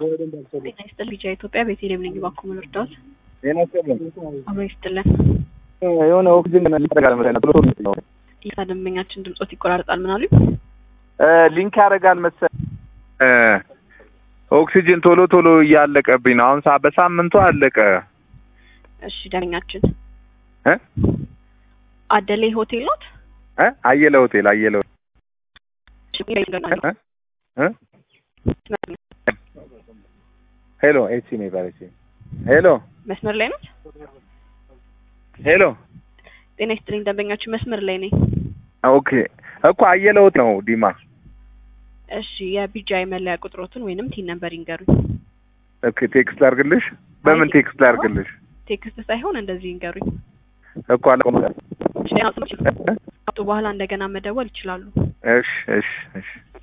ጤና ይስጥልኝ ቢጫ ኢትዮጵያ ቤተልሔም ነኝ። እባክዎ ምን ልርዳዎት? ጤና ይስጥልኝ። አብሮ ይስጥልን። የሆነ ኦክሲጅን ያደርጋል መሰለኝ ቶሎ ቶሎ ነው። ይህ ደንበኛችን ድምጾት ይቆራርጣል። ምን አሉኝ? እ ሊንክ ያደርጋል መሰለኝ እ ኦክሲጅን ቶሎ ቶሎ እያለቀብኝ ነው። አሁን ሳ በሳምንቱ አለቀ። እሺ ደንበኛችን እ አደሌ ሆቴል ኖት? እ አየለ ሆቴል አየለ ሆቴል እ እ ሄሎ ኤሲ ነው ይባል ኤሲ ሄሎ መስመር ላይ ኖት? ሄሎ ጤና ይስጥልኝ ደንበኛችን መስመር ላይ ነኝ። ኦኬ እኮ አየለ ሆቴል ነው ዲማ። እሺ የቢጃ መለያ ቁጥሮትን ወይንም ቲን ነምበር ይንገሩኝ። ኦኬ ቴክስት ላድርግልሽ? በምን ቴክስት ላድርግልሽ? ቴክስት ሳይሆን እንደዚህ ይንገሩኝ። እኮ አለ እሺ አውጡ በኋላ እንደገና መደወል ይችላሉ። እሺ እሺ እሺ